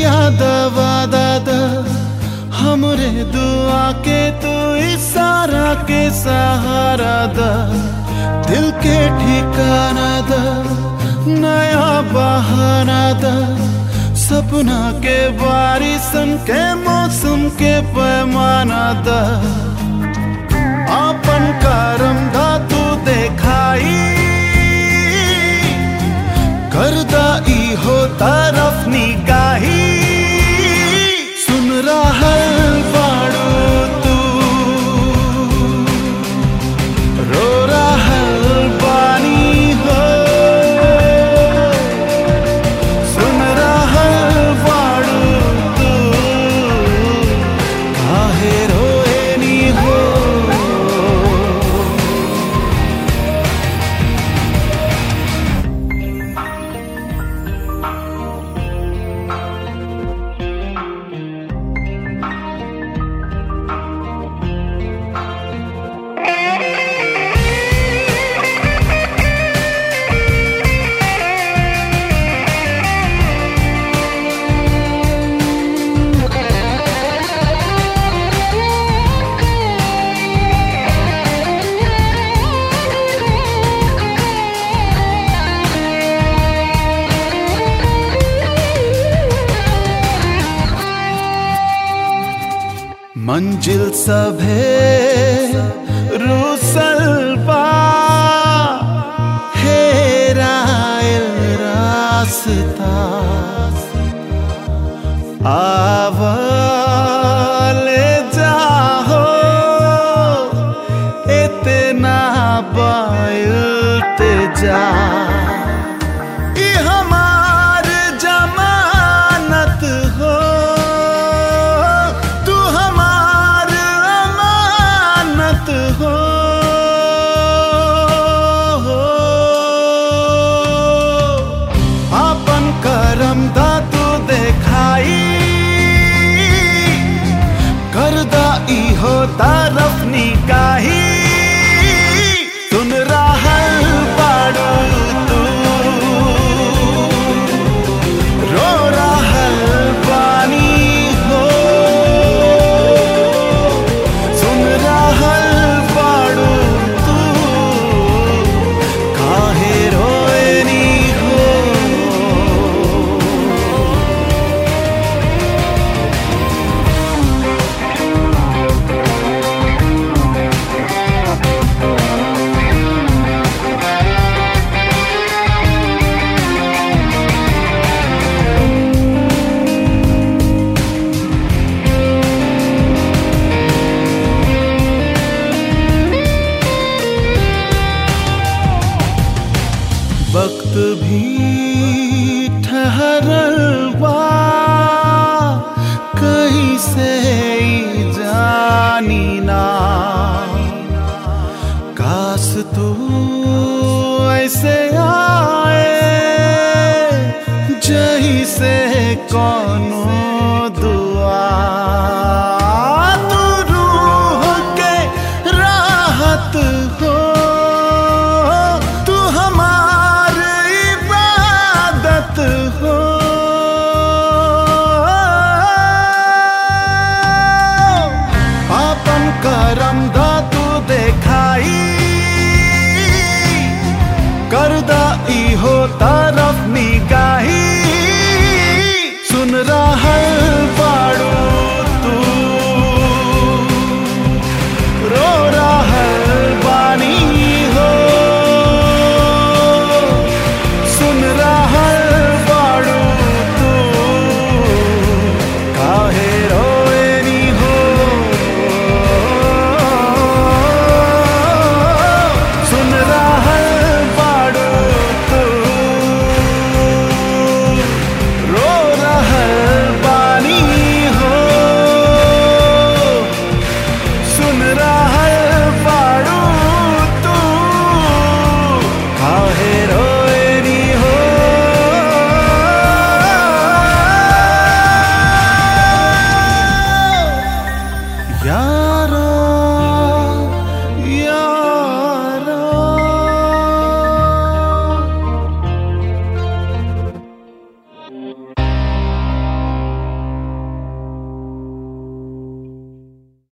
याद वादा हमरे दुआ के तू इशारा के सहारा दा दिल के ठिकाना दा नया बहाना दा सपना के बारिशन के मौसम के पैमाना दा आपन करम धातु देखाई करदा ई हो तरफ निगाही सुन रहल बाड़ू तू रो रहल बानी हो सुन रहल बाड़ू तू काहे रोएनी हो मंजिल सभे रूसल बा हेरायल रास्ता आवले जाहो इतना बायते जा ई हमार जमानत हो तू हमार अमानत हो अपन करम धातु देखाई करदा ई हो तरफ निकाही सुन रहल बाड़ू तू रो रहल बानी हो सुन रहल बाड़ू तू काहे रोएनी हो वक्त भी ठहरल बा कहीं से ई जानी ना काश तू ऐसे आए जही से कोनो दुआ तू रूह के राहत हो तू हमार इबादत हो आपन करम धातु देखाई करदा ई हो तरफ निगाही सुन रहल बाड़ू तू रो रहल बानी हो सुन रहल बाड़ू तू काहे रोएनी हो सुन रहल बाड़ू तू रो रहल बानी हो सुन रहल बाड़ू तू काहे रोएनी हो यारो यारो